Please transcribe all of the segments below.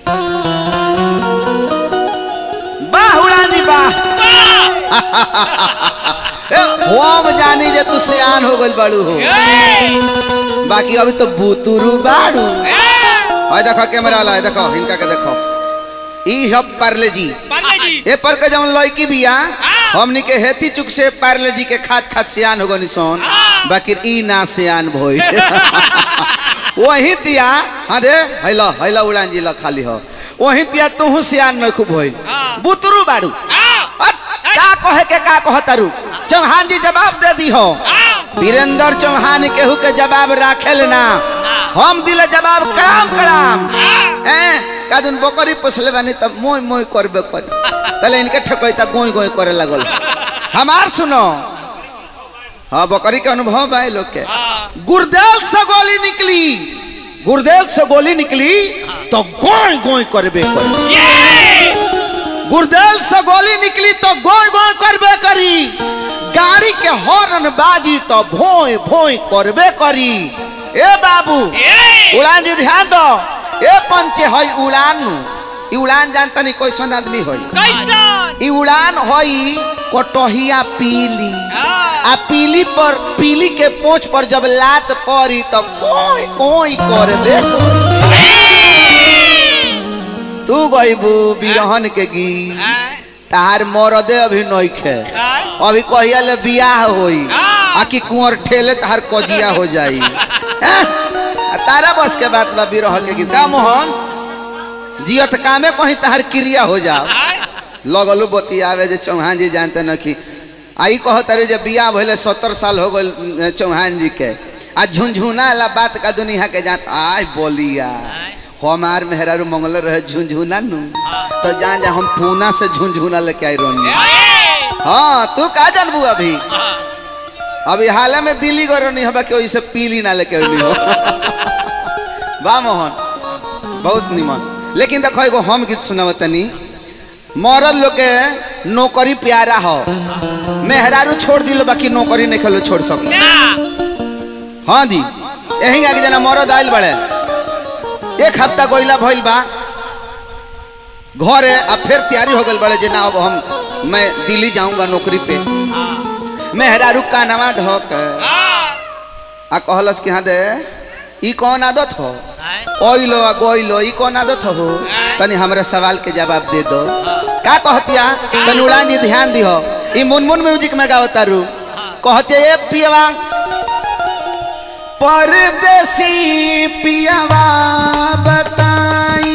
वाह उड़ानी वाह ए, हम जानी जे तू सियान हो गइल बाड़ू हो बाकी अभी तो बुतुरु बाड़ू ओए देखो कैमरा वाला है देखो इनका के देखो ई हब पार्ले जी पार्ले जी ए पर के जवन लड़की बिया हमनी के हेती चुक से पार्ले जी के खात खात सियान हो गनी सोन बाकी ई ना सियान भोई वही तिया हाँ दे हैला हैला उड़ान जी ला खाली हो वही तिया तू सियान न खूब होई हाँ। बुतरू बाड़ू हाँ। अट, का कहे के का कहतारू चौहान जी जवाब दे दी हो वीरेंद्र चौहान केहू के जवाब राखेल ना हम दिले जवाब कराम कराम हैं का दिन बकरी पोसले बानी तब मोय मोय करबे करी तले इनके ठकोई तब गोई गोई करे लगल हमार सुनो हाँ बकरी के अनुभव बा लोग के गुरदेल से गोली निकली गुरदेल से गोली निकली तो गोई गोई करबे करी गुरदेल से गोली निकली तो गोई गोई करबे करी गाड़ी के हॉर्न बाजी तो भोई भोई करबे करी ए बाबू उड़ान जी ध्यान दो ए पंचे हई उड़ान नु ई उड़ान जानता नहीं कैसन आदमी हई कैसन ई उड़ान हई कटहिया पीली आ पीली पर पीली के पोंछ पर जब लात पड़ी तो कोई कोई कर दे तू गईबू बिरहन के गी तार मरदे अभी नइखे अभी कहिया ले बियाह होई आ कि कुंवर ठेले तार कजिया हो जाई हैं? आ तारा बस के बात बा बिरह के गीत का मोहन जियत कामे कहीं तार क्रिया हो जाओ लगलू बतियावे जे चौहान जी जानते न कि आई कहो तारे जे बियाह भइले सत्तर साल हो गइल चौहान जी के आ झुनझुना ला बात का दुनिया के जान आय बोलिया हमार मेहरारू मंगल रहे झुनझुना नु तो जान जा हम पूना से झुनझुना लेके आई रोनी हाँ तू का जानबू अभी अभी हाल में दिल्ली गो नहीं हबा के वैसे पीली ना लेके अइली हो वाह मोहन बहुत निमन लेकिन देखो एगो हम गीत सुनाव तनी मरद लोग के नौकरी प्यारा हो मेहरारू छोड़ दिलो बाकी नौकरी नहीं खेलो छोड़ सको हाँ जी यही आगे जना मरद आइल बड़े एक हफ्ता गोइला भइल बा घरे अब फिर तैयारी हो गई बड़े जे ना अब हम मैं दिल्ली जाऊंगा नौकरी पे मेहरारू का नवा ढोक आ कहलस कि हाँ दे ई कौन आदत हो ओइलो आ गोइलो ई कौन आदत हो तनी हमरा सवाल के जवाब दे दो का कहतिया तनी उड़ान जी ध्यान दिहो ई मुनमुन म्यूजिक में गावता रू कहते ए पियवा परदेसी पियवा बताई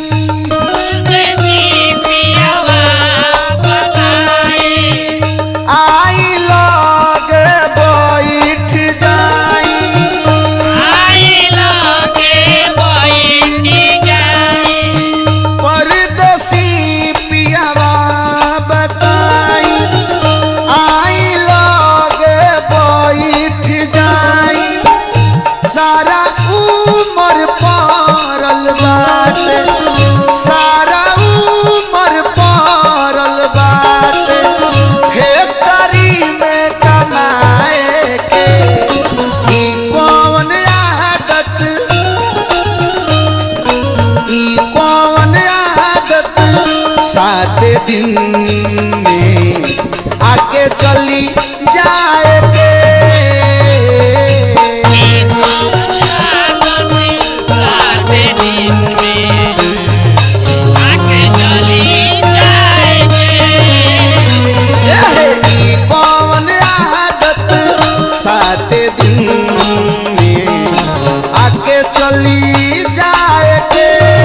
आई लग बैठ जाई परदेसी पियवा बताई आई लग बैठ जाई सारा उमर पारल बाटे सारा उमर पारल बाटे फैक्ट्री में कमाए के ई कौन आदत ई कौन आदत सात दिन में आके चली जाएगे ई कौन आदत सात दिन में आके चली जाएगे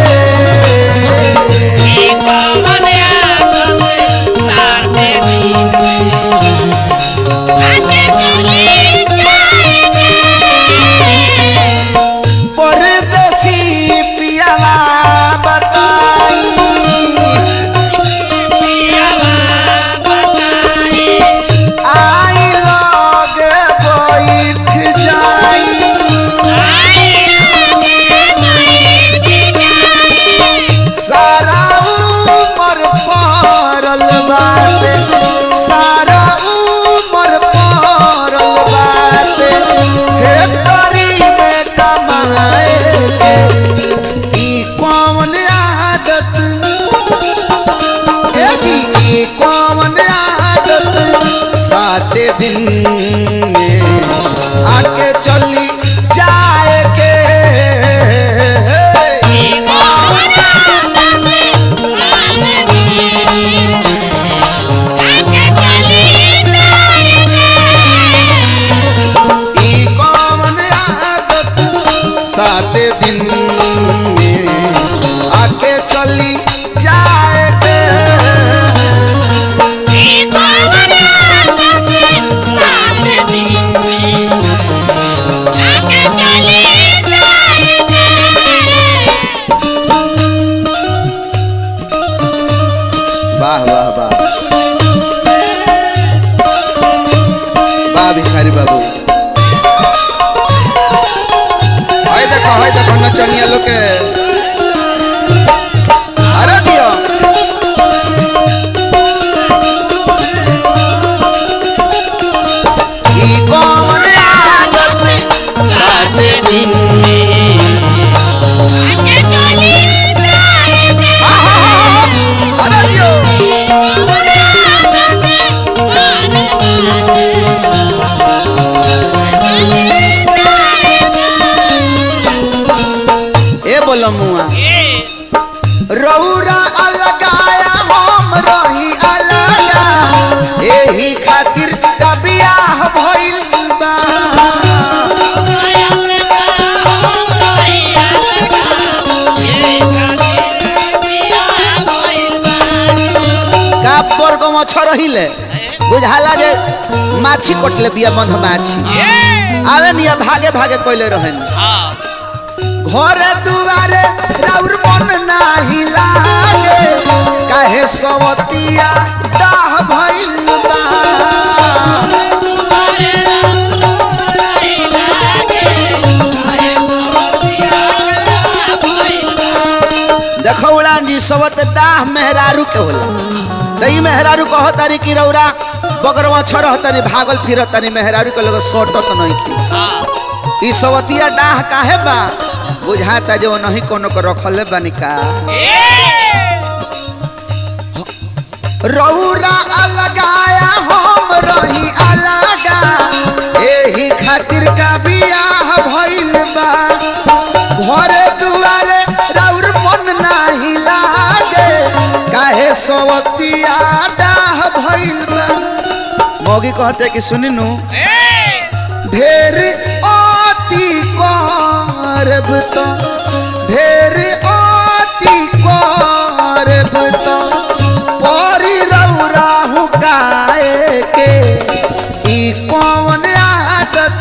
परदेसी पियावा बताई आई लग बैठ जाई दिन में आके चली जाए के ई कौन आदत सात दिन में आके चली जाए के वाह वाह वाह वाह भिखारी बाबू हाय देखो हाय देखो नचनिया लोग के अरे दियो ई कौन आदत सात दिन हा, हा, हा, हा। अरे दियो ए बोलो मुआ रौरा अलगाया हम रही अलगा एही खातिर का बियाह भइल बा का पर को मछ रहिले बुझाला जे माछी कटले बिया मध माछी आवे निया भागे भागे कोइले रहन घरे दुआरे राउर मन नाही लागे काहे सवतिया डाह भइल बा देखो उड़ान जी सवत डाह मेहरारू के होला तई मेहरारू कहो तारी की रौरा बगरवा छरह तनी भागल फिरत तनी मेहरारू के लोग सोटत नहीं की ई सवतिया डाह काहे बा बुझाता जो नहीं कोनो को रखले बानी का रौरा अलगाया हम रही अलगा एही खातिर का बियाह भइल बा घरे दुआरे राउर मन नाही लागे काहे सवतिया डाह भइल बा मौगी कहते कि सुनी नु ढेर अति करब तो ढेर अति करब तो परी रौरा हुकाए के ई कौन आदत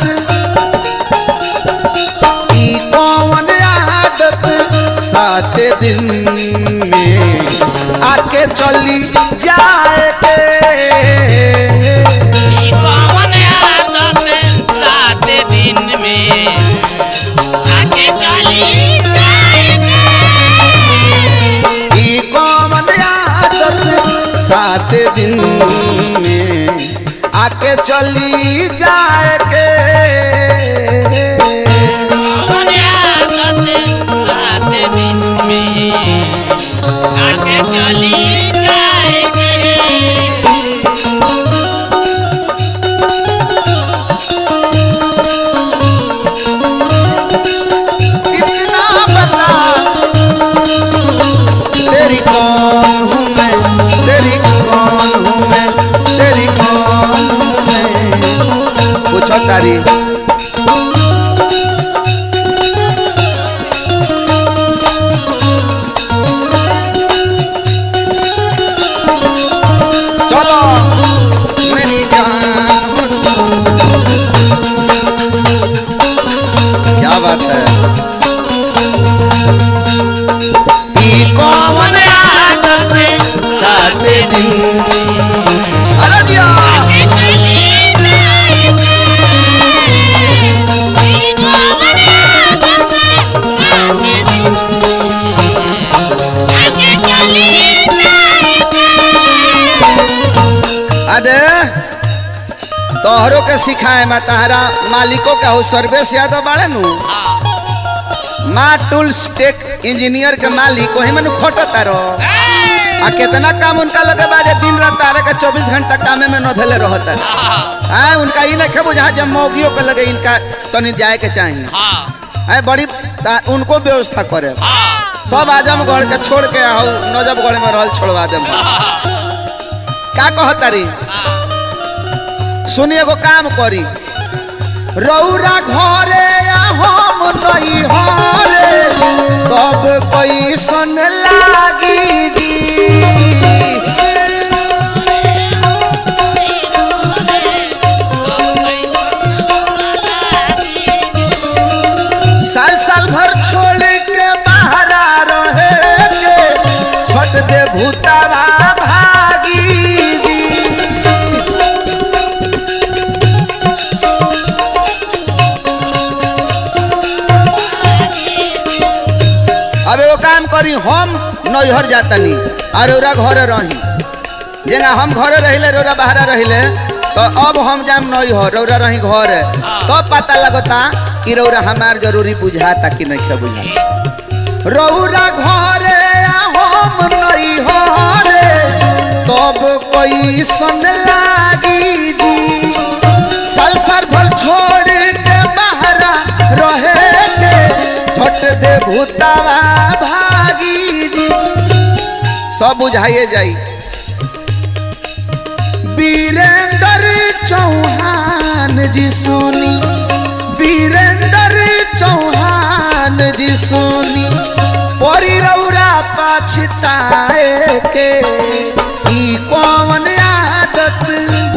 ई कौन आदत सात दिन में आके चली जाए के ई कौन आदत सात दिन में आके चली जाए के चली जाएगी इतना बता तेरी कौन हूँ मैं तेरी कौन हूँ मैं तेरी कौन हूँ मैं पूछो तारी चलो मेरी जान हो तुम। क्या बात है ई कौन आदत सात दिन अरे जिया अरे तोहरो के सिखाए मैं तहरा मालिकों के हो सर्विस यादव बाड़े नु माँ टूल्स टेक इंजीनियर के मालिक वही में खोटो तारो आ कितना काम उनका लगे बाजे दिन रात तारे के चौबीस घंटा कामे में नोधले रहता है हाँ उनका ई नहीं बुझा जब मौगियों के लगे इनका तनी जाए के चाहिए है बड़ी ता- उनको व्यवस्था करे सब आजमगढ़ के छोड़ के आओ नजफगढ़ में रहल छोड़वा दे का कहतारी सुनिए एगो काम करी रौरा घरे या हम नहीं हरे तब कैसन लागी जी साल साल भर छोड़ के बाहरा रहे के छट दे भूतावा भागी दी। अब एगो काम करी हम नैहर जातनी और ओरा घरे रही जेना हम घरे रहिले रोरा बाहरा रहिले तो अब हम जाम नैहर रौरा रही घरे तो पता लगता कि रौरा हमार जरूरी बुझाता कि नहीं के बुझा रौरा घरे आ हम नैहरे तब कोई सन लागी दी साल साल भर छोड़ के बाहरा रहे के छट दे भूतावा भागी दी सब बुझाइए जाई वीरेंद्र चौहान जी सोनी वीरेंद्र चौहान जी सोनी परी रौरा पछताए के ई कौन आदत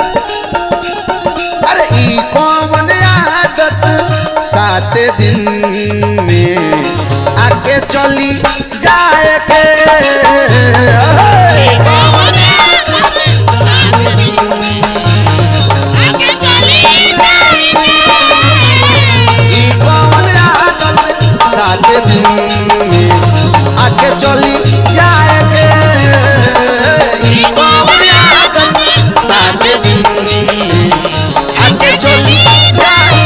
अरे ई कौन आदत सात दिन में आके चली जाए के ई कौन आदत सात दिन में आके चली जाए के ई कौन आदत सात दिन में आके चली जाए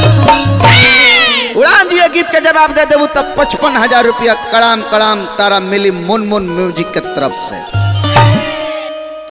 उड़ान जी ये गीत के जवाब दे देबू तब पचपन हजार रुपया कड़ाम कड़ाम तारा मिली मुन मुन म्यूजिक के तरफ से